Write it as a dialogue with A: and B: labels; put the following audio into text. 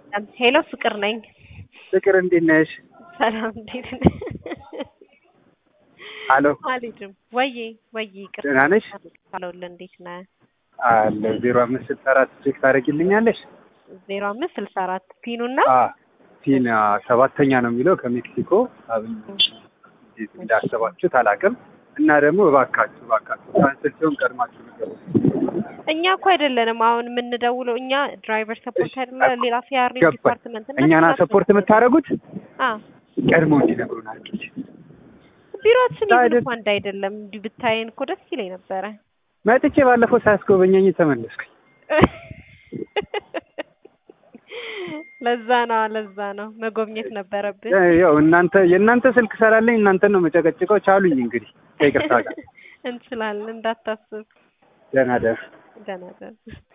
A: ሄሎ ፍቅር ነኝ።
B: ፍቅር እንዴት ነሽ?
A: ሰላም እንዴት ነህ?
B: አሎ
A: አልሄድም። ወዬ ወዬ ይቅርታ
B: ደህና ነሽ?
A: አለሁልህ። እንዴት ነህ?
B: አለ ዜሮ አምስት ስልሳ አራት ቼክ ታደርጊልኛለሽ?
A: ዜሮ አምስት ስልሳ አራት ፒኑና
B: አ ቲና ሰባተኛ ነው የሚለው ከሜክሲኮ አብኝ እንዴት እንዳሰባችሁት አላውቅም። እና ደግሞ እባካችሁ እባካችሁ ካንስል ሲሆን ቀድማችሁ ንገሩ።
A: እኛ እኮ አይደለንም አሁን የምንደውለው እኛ ድራይቨር ሰፖርት አይደለ ሌላ ሲአር
B: ገባኝ።
A: ዲፓርትመንት እና
B: እኛና ሰፖርት የምታደርጉት
A: አ
B: ቀድሞ እንዲነግሩን አድርጊ።
A: ቢሮአችን
B: አይደል-
A: ይብን እኮ አንድ አይደለም። እንዲህ ብታየን እኮ ደስ ይለኝ ነበረ።
B: መጥቼ ባለፈው ሳያስጎበኘኝ ተመለስኩኝ።
A: ለዛ ነው ለዛ ነው መጎብኘት ነበረብን።
B: ያው እናንተ የእናንተ ስልክ ሰራለኝ እናንተን ነው መጨቀጭቀው። ቻሉኝ እንግዲህ ከይቅርታ ጋር
A: እንችላለን እንዳታስብ።
B: ደህና ደህና
A: ደህና ደህና